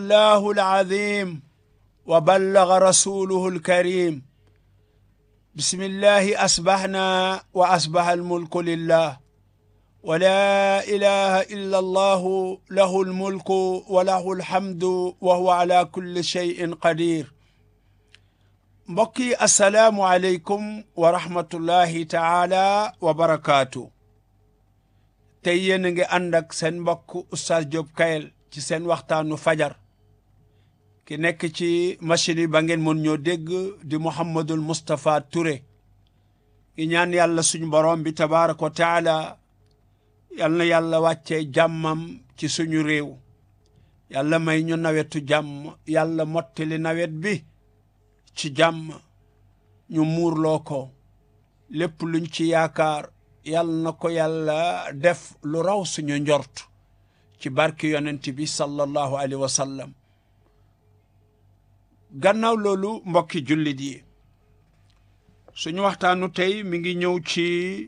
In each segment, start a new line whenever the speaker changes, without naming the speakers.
الله العظيم وبلغ رسوله الكريم بسم الله أصبحنا وأصبح الملك لله ولا إله إلا الله له الملك وله الحمد وهو على كل شيء قدير mbokki asalaamu aleykum wa rahmatullahi taala wa barakaatu tey yéen a ngi ànd ak seen mbokk Oustaz Diop Kayel ci seen waxtaanu fajar ki nekk ci machine yi ba ngeen mën ñoo dégg di Mouhamadul Moustapha Touré i ñaan yàlla suñu borom bi tabaraka wa taala yal na yàlla wàccee jàmmam ci suñu réew yàlla may ñu nawetu jàmm yàlla mottali nawet bi ci jàmm ñu muurloo ko lépp luñ ci yaakaar yal na ko yàlla def lu raw suñu njort ci barki yonent bi sallallahu alayhi wa sallam gannaaw loolu mbokki jullit yi suñu waxtaanu tey mi ngi ñëw ci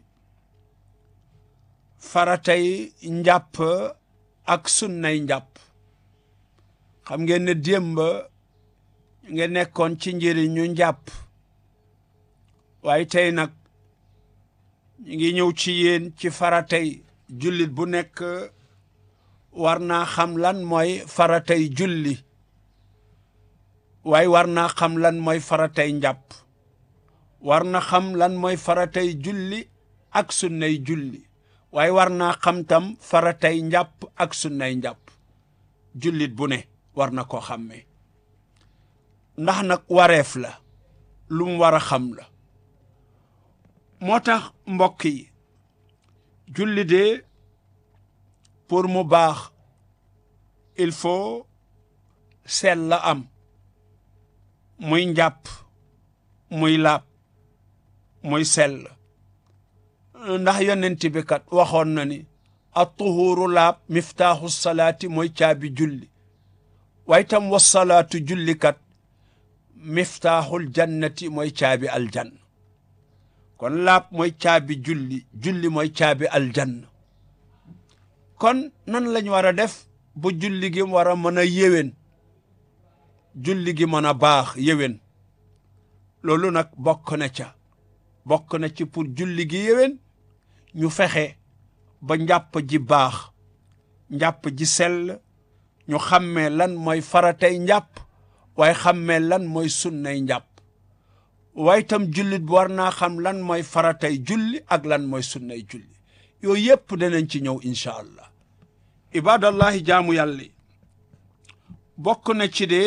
faratay njàpp ak sunnay njàpp xam ngeen ne démb nga nekkoon ci njëriñu njàpp waaye tey nag ñu ngi ñëw ci yéen ci faratay jullit bu nekk war naa xam lan mooy faratay julli waaye war naa xam lan mooy faratay njàpp war na xam lan mooy faratay julli ak sunnay julli waaye war naa xam tam faratay njàpp ak sunnay njàpp jullit bu ne war na koo xàmmee ndax nag wareef la lu mu war a xam la moo tax mbokk yi julli de pour mu baax il faut sell la am muy njàpp muy laab muy sell ndax yonent bi kat waxoon na ni at-tuhuru laab miftaaxu salaati mooy caabi julli waaye tam wasalaatu julli kat miftaaxul jannati mooy caabi aljanna kon laab mooy caabi julli julli mooy caabi aljanna kon nan lañ war a def bu julli gi war a mën a yéwén julli gi mën a baax yéwén loolu nag bokk na ca bokk na ci pour julli gi yéwén ñu fexe ba njàpp ji baax njàpp ji sell ñu xàmmee lan mooy faratay njàpp waaye xàmmee lan mooy sunnay njàpp waaye itam jullit bu war naa xam lan mooy faratay julli ak lan mooy sunnay julli yooyu yépp danañ ci ñëw incha allah ibadallahi jaamu yàlla bokk na ci de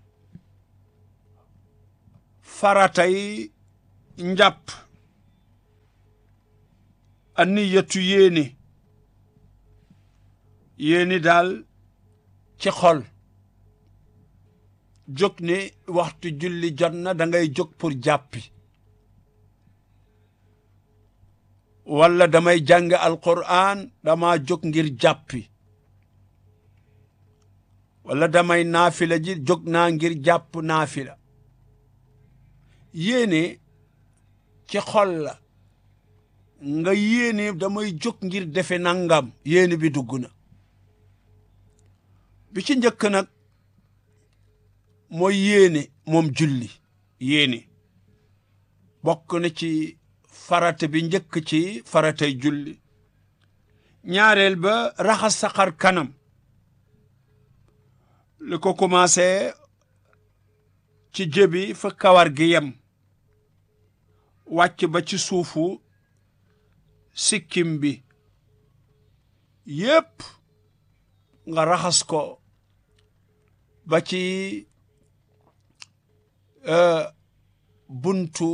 faratay njàpp aniyatu yéene yéene daal ci xol jóg ne waxtu julli jot na da ngay jóg pour jàppi walla damay jàng alquran dama jóg ngir jàppi walla damay naafila ji jóg naa ngir jàpp naafila yéene ci xol la nga yéene damay jóg ngir defe nangam yéene bi dugg na bi ci njëkk nag mooy yéene moom julli yéene bokk na ci farata bi njëkk ci faratay julli ñaareel ba raxas sa xar kanam li ko commencé ci jëbi fa kawar gi yem wàcc ba ci suufu sikkim bi yépp nga raxas ko ba ci buntu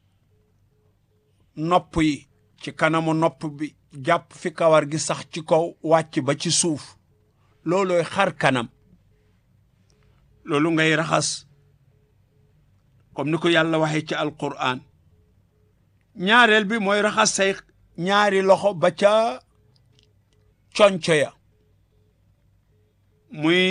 nopp yi ci kanamu nopp bi jàpp fi kawar gi sax ci kaw wàcc ba ci suuf loolooy xar kanam loolu ngay raxas comme ni ko yàlla waxee ci alquran ñaareel bi mooy raxas say ñaari loxo ba ca conco ya muy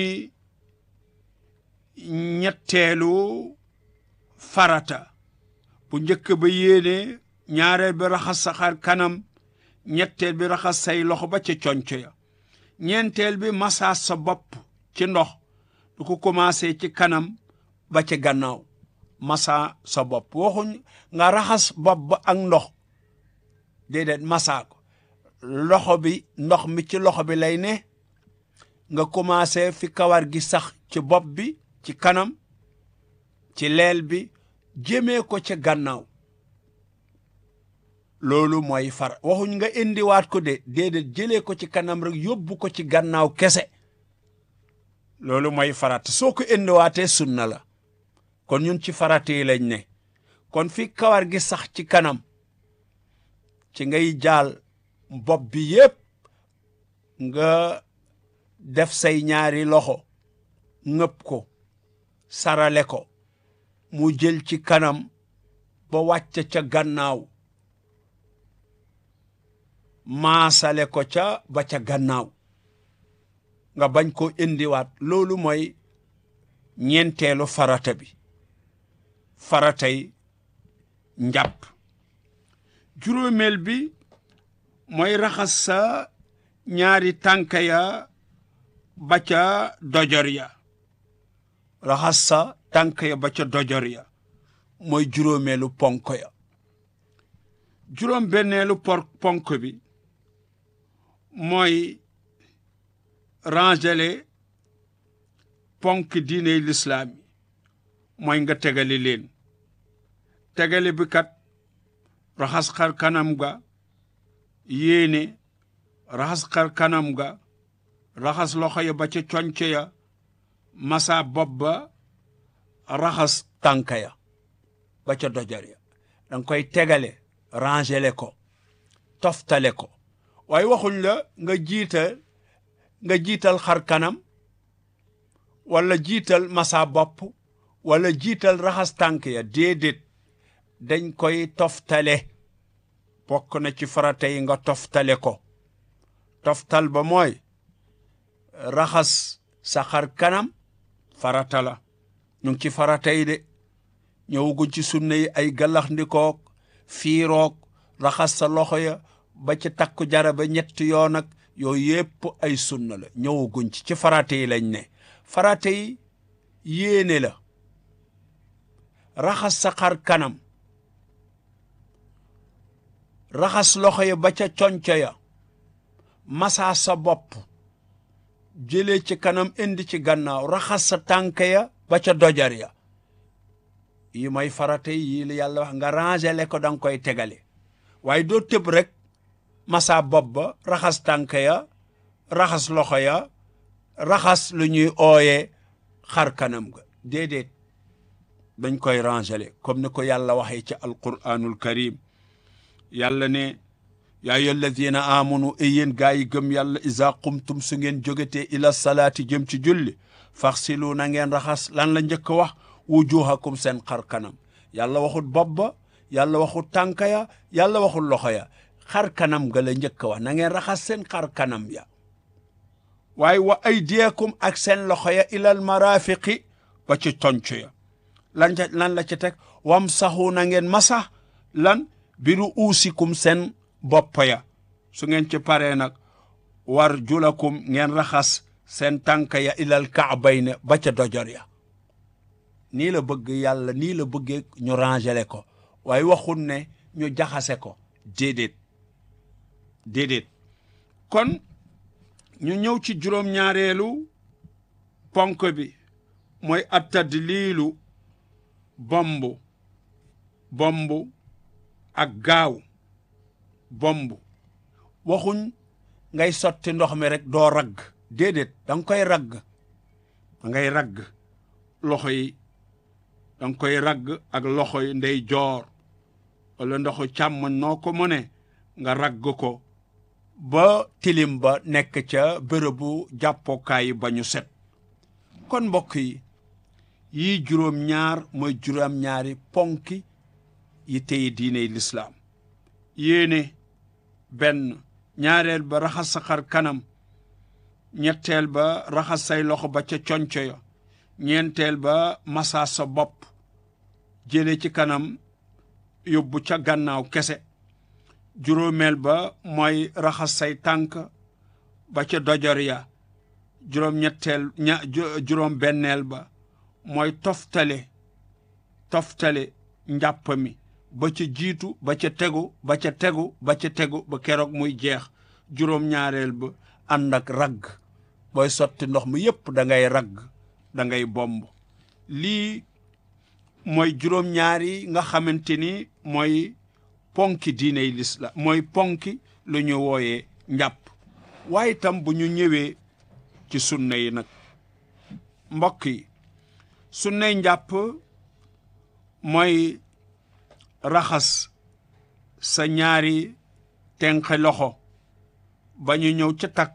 ñetteelu farata bu njëkk ba yéene ñaareel bi raxas sa xar kanam ñetteel bi raxas say loxo ba ca conco ya ñeenteel bi masaas sa bopp ci ndox lu ko commencé ci kanam ba ci gannaaw masa sa bopp waxuñ nga raxas bopp ba ak ndox déedéet masa ko loxo bi ndox mi ci loxo bi lay ne nga commencé fi kawar gi sax ci bopp bi ci kanam ci leel bi jëmee ko ci gannaaw loolu mooy far waxuñ nga indiwaat ko de déedéet jëlee ko ci kanam rek yóbbu ko ci gannaaw kese loolu mooy farat soo ko indiwaatee sunna la kon ñun ci farate yi lañ ne kon fi kawar gi sax ci kanam ci ngay jaal bopp bi yépp nga def say ñaari loxo ngëpp ko sarale ko mu jël ci kanam ba wàcc ca gannaaw maasale ko ca ba ca gannaaw nga bañ ko indiwaat loolu mooy ñeenteelu farata bi faratay njàpp juróomeel bi mooy raxas sa ñaari tànk ya ba ca dojor ya raxas sa tànk ya ba ca dojor ya mooy juróomeelu ponk ya juróom benneelu por ponk bi mooy rangele ponk diiney lislaam yi mooy nga tegale leen tegale bi kat raxas xar kanam ga yéene raxas xar kanam ga raxas loxo ya ba ca conc ya masa bopp ba raxas tànk ya ba ca dojar ya danga koy tegale rangele ko toftale ko waaye waxuñ la nga jiital nga jiital xar kanam wala jiital masa bopp wala jiital raxas tànk ya déedéet dañ koy toftale bokk na ci farata yi nga toftale ko toftal ba mooy raxas sa xar kanam farata la ñu ngi ci farata yi de ñëwaguñ ci sunna yi ay gallax ndikook fiiroog raxas sa loxo ya ba ci takku jara ba ñetti yoon ak yooyu yépp ay sunna la ñëwaguñ ci ci farata yi lañ ne farata yi yéene la raxas sa xar kanam raxas loxo ya ba ca conco ya masaa sa bopp jëlee ci kanam indi ci gannaaw raxas sa tànk ya ba ca dojar ya yi mooy farata yi la yàlla wax nga rangele ko danga koy tegale waaye doo tëb rek masa bopp ba raxas tànk ya raxas loxo ya raxas lu ñuy ooyee xar kanam ga déedéet dañ koy rangele comme ni ko yàlla waxee ci alquranul karim yàlla ne yaa ayyuha alladina amanu e yéen gaa yi gëm yàlla isa qumtum su ngeen jógetee ila salaati jëm ci julli faxsilu na ngeen raxas lan la njëkk wax wujuhakum seen xar kanam yàlla waxut bopp ba yàlla waxut tànk ya yàlla waxut loxo ya xar kanam ga la njëkk wax na ngeen raxas seen xar kanam ya waaye wa aydiyakum ak seen loxo ya ilal marafiqi ba ci tonc ya lan ca lan la ci teg wam saxu na ngeen masa lan biru uusikum seen bopp ya su ngeen ci paree nag war julakum ngeen raxas seen tànk ya ilal kaabayne ba ca dojor ya nii la bëgg yàlla nii la bëggee ñu rangele ko waaye waxul ne ñu jaxase ko déedéet déedéet kon ñu ñëw ci juróom-ñaareelu ponk bi mooy attadliilu bomb bomb ak gaaw bomb waxuñ ngay sotti ndox mi rek doo ragg déedéet da nga koy ragg da ngay ragg loxo yi da nga koy ragg ak loxo yi ndey joor wala ndoxu càmmoñ noo ko mëne nga ragg ko ba tilim ba nekk ca bërëbu jàppookaay ba ñu set kon mbokk yi yii juróom-ñaar mooy juróom-ñaari ponki yi tey diiney lislaam yéene benn ñaareel ba raxas sa xar kanam ñetteel ba raxas say loxo ba ca conco ya ñeenteel ba masa sa bopp jële ci kanam yóbbu ca gannaaw kese juróomeel ba mooy raxas say tànk ba ca dojor ya juróom-ñetteel ña juróom benneel ba mooy toftale toftale njàpp mi ba ca jiitu ba ca tegu ba ca tegu ba ca tegu ba keroog muy jeex juróom-ñaareel ba ànd ak ragg booy sotti ndox mi yépp da ngay ragg da ngay bomb lii mooy juróom-ñaari nga xamante ni mooy ponki diiney lislaam mooy ponki lu ñu wooyee njàpp waaye itam bu ñu ñëwee ci sunna yi nag mbokk yi sunnay njàpp mooy raxas sa ñaari tenqe loxo ba ñu ñëw ca takk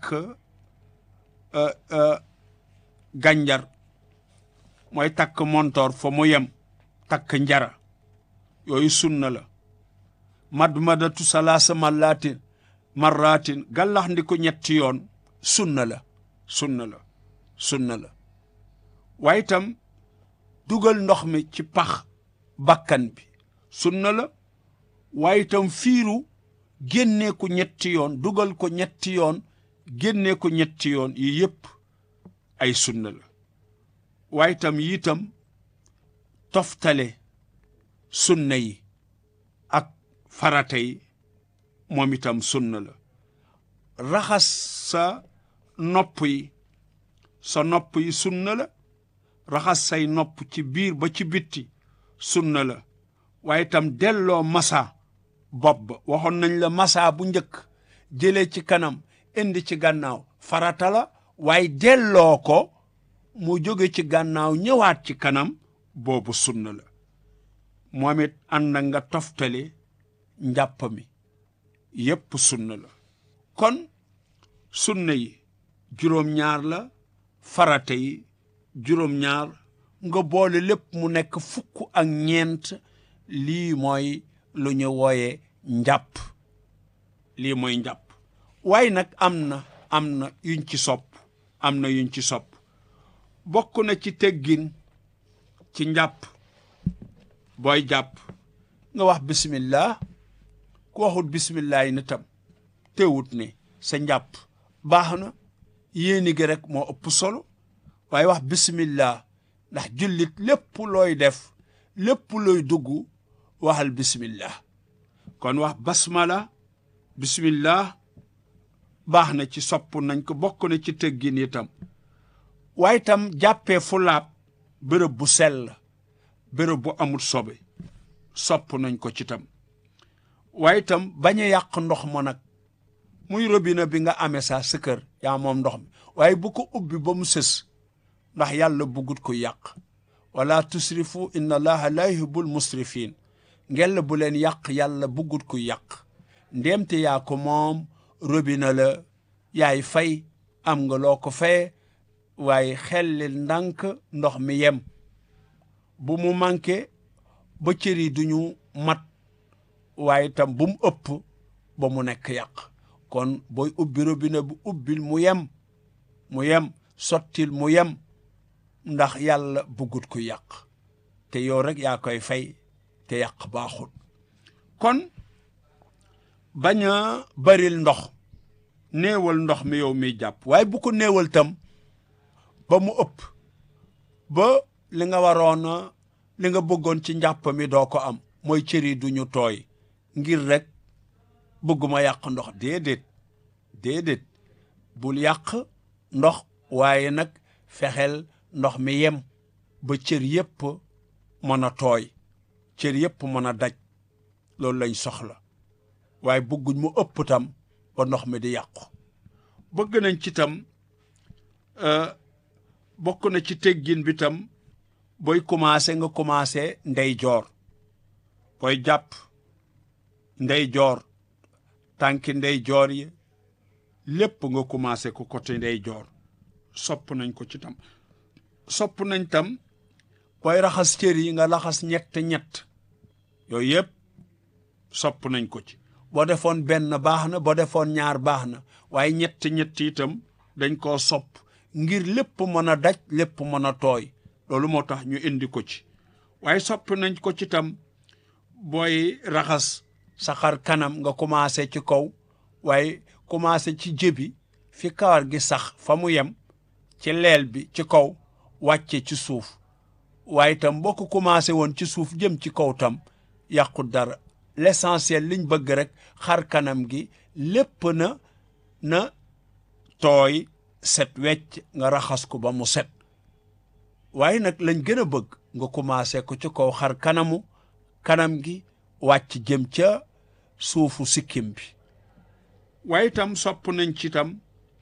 gànjar mooy takk montoor fa mu yem takk njara yooyu sunna la madmadatu salaasa marratin marratin gàllax ndi ko ñetti yoon sunna la sunna la sunna la waaye itam dugal ndox mi ci pax bakkan bi sunna la waaye itam fiiru génnee ko ñetti yoon dugal ko ñetti yoon génnee ko ñetti yoon yi yépp ay sunna la waaye itam yitam toftale sunna yi ak farata yi moom itam sunna la raxas sa nopp yi sa nopp yi sunna la raxas say nopp ci biir ba ci bitti sunna la waaye itam delloo masa bopp ba waxoon nañ la masa bu njëkk jëlee ci kanam indi ci gannaaw farata la waaye delloo ko mu jóge ci gannaaw ñëwaat ci kanam boobu sunna la moom it ànd na nga toftale njàpp mi yépp sunna la kon sunna yi juróom-ñaar la farata yi juróom-ñaar nga boole lépp mu nekk fukk ak ñeent lii mooy lu ñu wooye njàpp lii mooy njàpp waaye nag am na am na yuñ ci sopp am na yuñ ci sopp bokk na ci teggin ci njàpp booy jàpp nga wax bismillah ku waxut bismillah yi na tam teewut ne sa njàpp baax na yéeni gi rek moo ëpp solo waaye wax bismillah ndax jullit lépp looy def lépp looy dugg waxal bismillah kon wax basmala bismillah baax na ci sopp nañ ko bokk na ci tëggin itam waaye itam jàppee fu laab bërëb bu sell bërëb bu amul sobe sopp nañ ko ci tam waaye itam bañ a yàq ndox ma nag muy robinet bi nga amee sa sa kër yaa moom ndox mi waaye bu ko ubbi ba mu sës ndax yàlla buggut ko yàq wala tusrifu inna allaha la yuhibbul musrifin ngella bu leen yàq yàlla buggut ko yàq ndéemte yaa ko moom robinet la yaay fay am nga loo ko fay waaye xellil ndànk ndox mi yem bu mu manqué ba cër yi duñu mat waaye tam bu mu ëpp ba mu nekk yàq kon booy ubbi robinet bu ubbil mu yem mu yem sottil mu yem ndax yàlla buggut ku yàq te yow rek yaa koy fay te yàq baaxul kon bañ a baril ndox néewal ndox mi yow miy jàpp waaye bu ko néewal tam ba mu ëpp ba li nga waroon li nga bëggoon ci njàpp mi doo ko am mooy cër yi duñu tooy ngir rek bëgguma yàq ndox déedéet déedéet bul yàq ndox waaye nag fexeel ndox mi yem ba cër yépp mën a tooy cër yépp mën a daj loolu lañ soxla waaye bëgguñ mu ëpp tam ba ndox mi di yàqu bëgg nañ ci tam bokk na ci teggin bi tam booy commencé nga commencé ndeyjoor booy jàpp ndeyjoor tànki ndeyjoor yi lépp nga commencé ko côté ndeyjoor sopp nañ ko ci tam sopp nañ tam booy raxas cër yi nga raxas ñett ñett yooyu yëpp sopp nañ ko ci boo defoon benn baax na boo defoon ñaar baax na waaye ñett ñett itam dañ koo sopp ngir lépp mën a daj lépp mën a tooy loolu moo tax ñu indi ko ci waaye sopp nañ ko ci tam booy raxas sa xar kanam nga commencé ci kaw waaye commencé ci jëbi fi kawar gi sax fa mu yem ci leel bi ci kaw wàcce ci suuf waaye itam boo ko commencé woon ci suuf jëm ci kaw tam yàqu dara l'essentiel liñ bëgg rek xar kanam gi lépp na na tooy set wecc nga raxas ko ba mu set waaye nag lañ gën a bëgg nga commencé ko ci kaw xar kanamu kanam gi wàcc jëm ca suufu sikkim bi waaye itam sopp nañ ci itam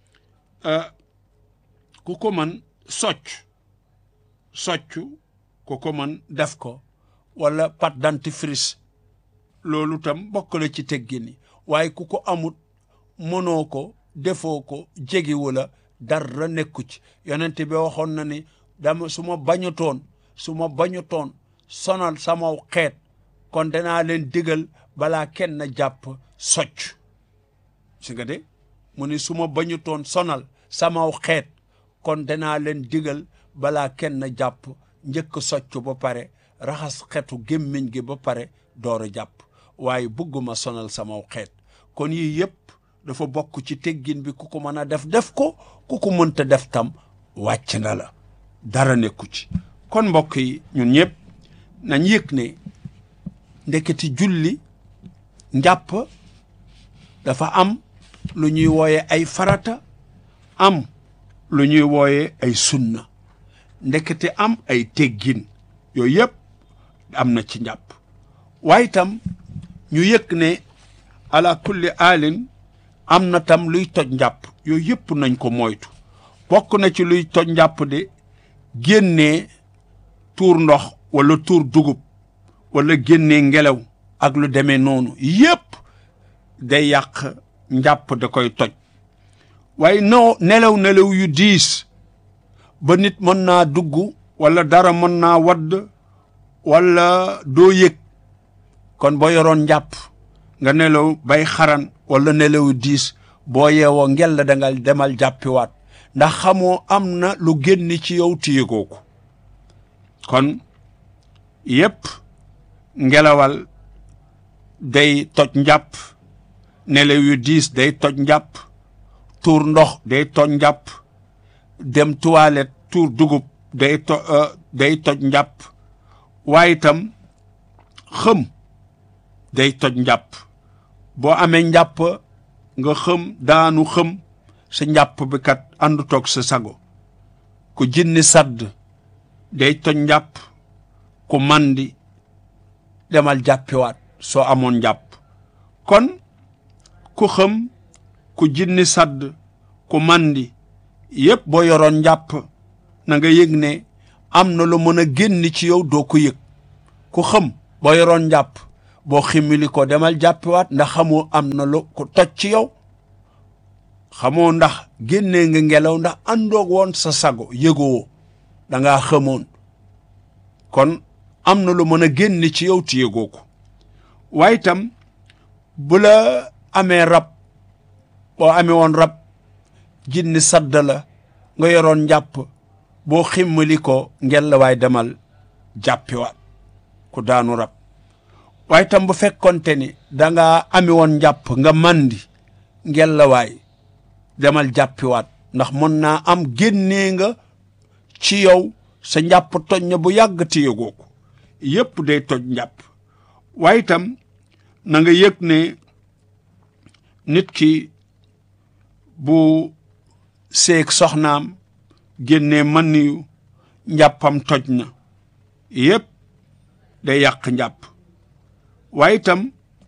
ku ko mën socc socc ku ko mën def ko wala pâte dentifrice loolu tam bokk la ci teggini waaye ku ko amut mënoo ko defoo ko jegiwu la dara nekku ci yonent bi waxoon na ni dama su ma bañutoon su ma bañutoon sonal sama xeet kon danaa leen digal balaa kenn jàpp socc si nga de mu ni su ma bañutoon sonal sama xeet kon danaa leen digal balaa kenn jàpp njëkk socc ba pare raxas xetu gémmiñ gi ba pare door a jàpp waaye bëgguma sonal sama xeet kon yii yëpp dafa bokk ci teggin bi ku ko mën a def def ko ku ko mënta def tam wàcc na la dara nekku ci kon mbokk yi ñun ñëpp nañ yëg ne ndeketi julli njàpp dafa am lu ñuy wooye ay farata am lu ñuy wooye ay sunna ndekete am ay teggin yooyu yëpp am na ci njàpp waaye tam ñu yëg ne ala kulli alin am na tam luy toj njàpp yooyu yëpp nañ ko moytu bokk na ci luy toj njàpp de génnee tuur ndox wala tuur dugub wala génnee ngelaw ak lu demee noonu yëpp day yàq njàpp da koy toj waaye no nelaw nelaw yu diis ba nit mën naa dugg wala dara mën naa wadd wala doo yëg kon boo yoroon njàpp nga nelaw bay xaran wala nelaw diis boo yeewoo ngel la da nga demal jàppiwaat ndax xamoo am na lu génn ci yow téyegoo ko kon yépp ngelawal day toj njàpp nelaw yu diis day toj njàpp tuur ndox day toj njàpp dem toilette tuur dugub day to day toj njàpp waaye itam xëm day toj njàpp boo amee njàpp nga xëm daanu xëm sa njàpp bi kat àndu toog sa sago ku jinni sadd day toj njàpp ku mandi demal jàppiwaat soo amoon njàpp kon ku xëm ku jinni sadd ku mandi yépp boo yoroon njàpp na nga yëg ne am na lu mën a génn ci yow doo ko yëg ku xëm boo yoroon njàpp boo ximmili ko demal jàppiwaat ndax xamoo am na lu ko toj ci yow xamoo ndax génnee nga ngelaw ndax àndoog woon sa sago yëgoo da ngaa xamoon kon am na lu mën a génn ci yow ti yëgoo ko waaye itam bu la amee rab boo amee woon rab jinni sadd la nga yoroon njàpp boo ximmali ko ngel la waay demal jàppiwaat ku daanu rab waaye tam bu fekkonte ni da nga ami woon njàpp nga mandi ngel la waay demal jàppiwaat ndax mën naa am génnee nga ci yow sa njàpp toj na bu yàgg te yëgoo ko yépp day toj njàpp waaye itam na nga yëg ne nit ki bu seeg soxnaam génnee man niyu njàppam toj na yépp day yàq njàpp waaye itam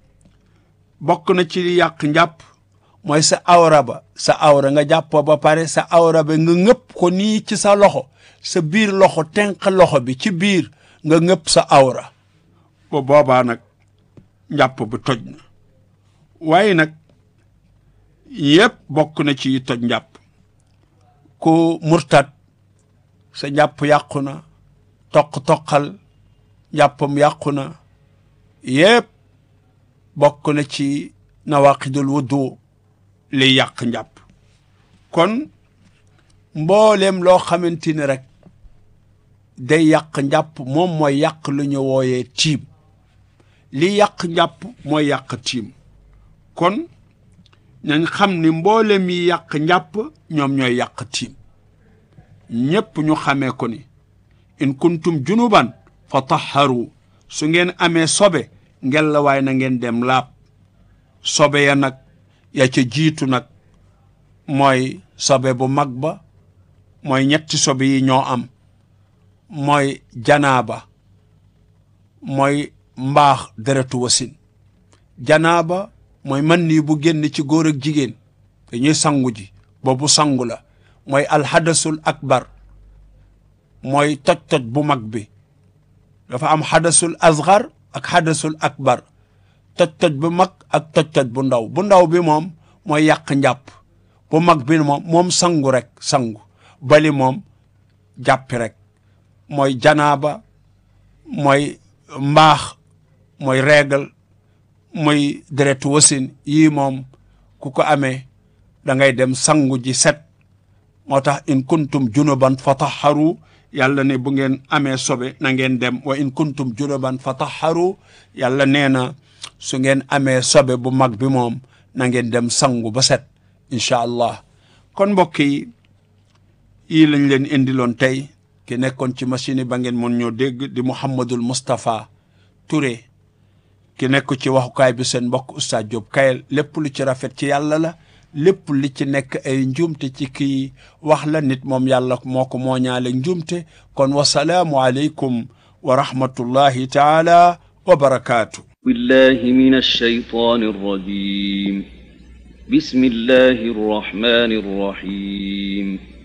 bokk na ci li yàq njàpp mooy sa awra ba sa awra nga jàppoo ba pare sa awra ba nga ngëpp ko nii ci sa loxo sa biir loxo tenq loxo bi ci biir nga ngëpp sa awra ba boobaa nag njàpp bu toj na waaye nag yépp bokk na ci toj njàpp ku murtat sa njàpp yàqu na toq-toqal njàppam yàqu na yépp bokk na ci nawaqidul wudu li yàq njàpp kon mboolem loo xamante ni rek day yàq njàpp moom mooy yàq lu ñu wooyee tiim li yàq njàpp mooy yàq tiim kon nañ xam ni mboolem yi yàq njàpp ñoom ñooy yàq tiim ñépp ñu xamee ko ni in kuntum junuban fa taharu su ngeen amee sobe ngel la waay na ngeen dem laab sobe ya nag ya ca jiitu nag mooy sobe bu mag ba mooy ñetti sobe yi ñoo am mooy janaaba mooy mbaax deretu wasin janaaba mooy man nii bu génn ci góor ak jigéen dañuy sangu ji boobu sangu la mooy alxadasul akbar mooy toj-toj bu mag bi dafa am xadasul asgar ak xadasul akbar toj-toj bu mag ak toj-toj bu ndaw bu ndaw bi moom mooy yàq njàpp bu mag bi moom moom sangu rek sangu bali moom jàppi rek mooy janaaba mooy mbaax mooy reegal mooy deretu wasin yii moom ku ko amee da ngay dem sangu ji set moo tax in kuntum junuban fa taharu yàlla ne bu ngeen amee sobe na ngeen dem wa in kuntum junuban fa taharu yàlla nee na su ngeen amee sobe bu mag bi moom na ngeen dem sangu ba set incha allah kon mbokk yi yii lañ leen indiloon tey ki nekkoon ci machine yi ba ngeen mën ñoo dégg di Mouhamadul Moustapha Touré ki nekk ci waxukaay bi seen mbokk Oustaz Diop Kayel lépp lu ci rafet ci yàlla la lépp li ci nekk ay njuumte ci kii wax la nit moom yàlla moo ko mooñaale njuumte kon wasalaamu aleykum wa rahmatullahi taala wa barakaatu
بالله من الشيطان الرجيم بسم الله الرحمن الرحيم